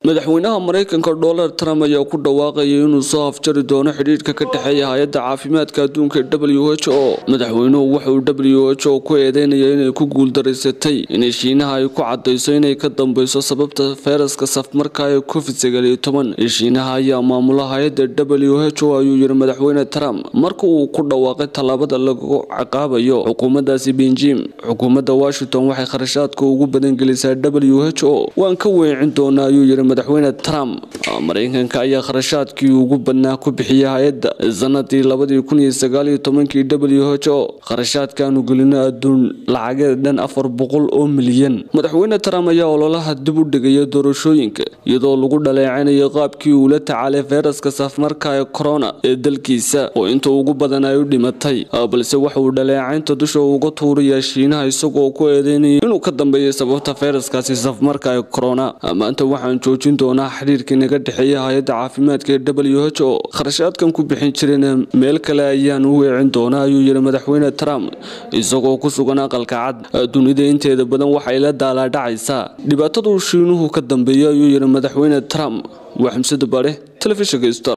madaxweynaha maraykanka donald trump ayaa ku dhawaaqayay inuu soo afjari doono xidhiidhka ka dhexeeya hay-adda caafimaadka adduunka w h o madaxweynuhu wuxuu w h o ku eedeynaya inay ku guuldaraysatay inay shiinaha ay ku cadayso inay ka dambeyso sababta fayraska safmarka ee covid sagaaliyo toban shiinaha ayaa maamula hay-adda w h o ayuu yiri madaxweyne trump marka uu ku dhawaaqay tallaabada lagu ciqaabayo xukuumaddaasi benjim xukuumadda washington waxay kharashaadka ugu badan gelisaa w h o waan ka weecin doonaa ayuu yiri madaxweyne trump maraykanka ayaa kharashaadkii ugu badnaa ku bixiyay hay-adda sanadii labadii kun iyo sagaaliyo tobankii w h o kharashaadkaanu gelino adduun lacageed dhan afar boqol oo milyan madaxweyne trump ayaa ololaha dib u dhigaya doorashooyinka iyadoo lagu dhaleecanayo qaabkii uu la tacaalay fayraska safmarka ee corona ee dalkiisa oo inta ugu badan ay u dhimatay balse waxa uu dhaleecaynta dusha uga tuurayaa shiinaha isagoo ku eedeynaya inuu ka dambeeyay sababta fayraskaasi safmarka ee corona maanta waxaan joojin doonaa xiriirkii naga dhexeeya hay-adda caafimaadka ee w h o kharashaadkan ku bixin jireen meel kale ayaan u weecin doonaa ayuu yiri madaxweyne trump isagoo ku sugan aqalka cad dunida inteeda badan waxay la daalaadhacaysaa dhibaataduu shiinuhu ka dambeeya ayuu yiri madaxweyne trump waa xamsada bare telefishinka star